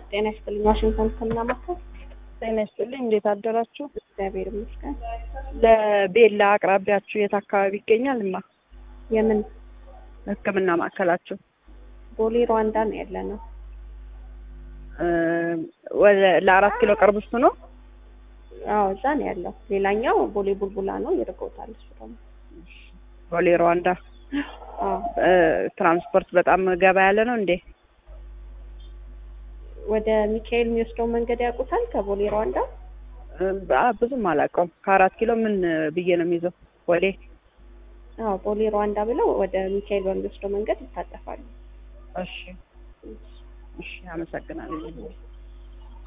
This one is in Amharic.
ጤና ይስጥልኝ። ዋሽንግተን ሕክምና ማዕከል። ጤና ይስጥልኝ። እንዴት አደራችሁ? እግዚአብሔር ይመስገን። ለቤላ አቅራቢያችሁ የት አካባቢ ይገኛል? እማ የምን ሕክምና ማዕከላችሁ ቦሌ ሩዋንዳ ነው ያለ ነው። እ ወደ ለአራት ኪሎ ቅርብ እሱ ነው። አዎ እዛ ነው ያለው። ሌላኛው ቦሌ ቡልቡላ ነው ይርቀውታል። እሱ ደግሞ ቦሌ ሩዋንዳ። አዎ እ ትራንስፖርት በጣም ገባ ያለ ነው እንዴ? ወደ ሚካኤል የሚወስደው መንገድ ያውቁታል? ከቦሌ ሩዋንዳ እ አ- ብዙም አላውቀውም። ከአራት ኪሎ ምን ብዬ ነው የሚይዘው? ወዴ አዎ ቦሌ ሩዋንዳ ብለው ወደ ሚካኤል በሚወስደው መንገድ ይታጠፋሉ። እሺ፣ እሺ፣ አመሰግናለሁ።